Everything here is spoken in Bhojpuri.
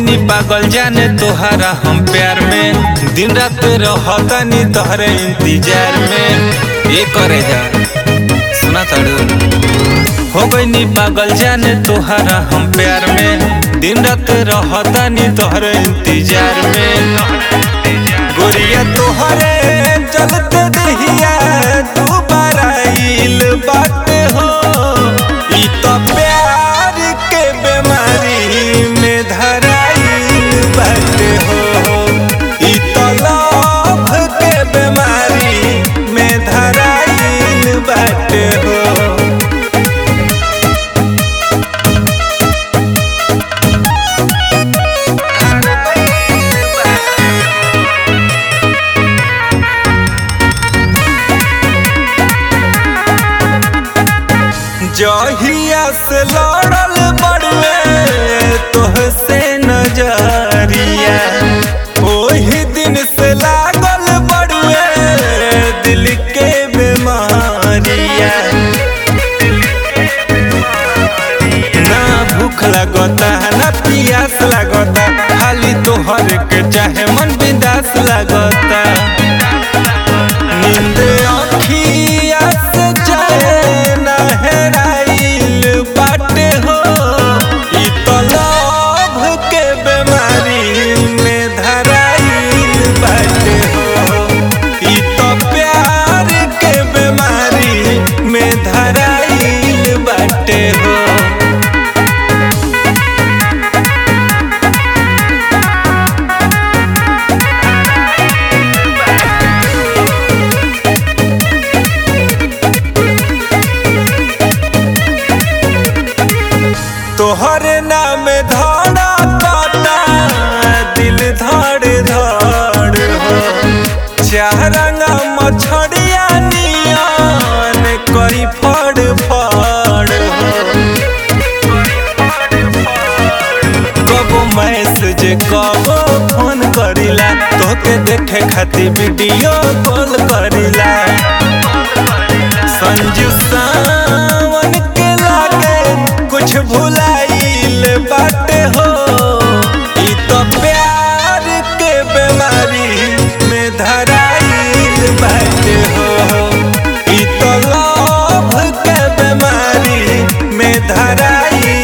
गईनी पागल जाने तोहरा हम प्यार में दिन रात रहतानी तोहरे इंतजार में ये करे जा सुना ताड़ू हो गईनी पागल जाने तोहरा हम प्यार में दिन रात रहतानी तोहरे इंतजार में गोरिया तोहरे चलते दहिया तू बराइल बात हो ई तो प्यार के बीमारी में धराइल बात हो ई तो लव के बीमारी में धराइल बात हो जहिया से लड़ल बड़वे तोहसे नजरिया ओही दिन से लागल बड़वे दिल के बीमारिया ना भूख लगता ना पियास लगता खाली तोहर के चाहे मन बिंदास लगता नींद अखिया से चैन हेराइल बाटे हो ई तो लव के बीमारी में धराइल बाटे हो ई तो प्यार के बीमारी में धराइल बाटे हो तोहरे नाम धड़ा काटा दिल धड़ धड़ हो चारंगा मछड़िया नियन करी फड़ फड़ हो कबो मैसेज कबो फोन करिला तोके देखे खातिर वीडियो कॉल करिला संजू सावन के लागे कुछ भुलाइल बाटे हो ई तो प्यार के बीमारी में धराइल बाटे हो ई तो लव के बीमारी में धराइल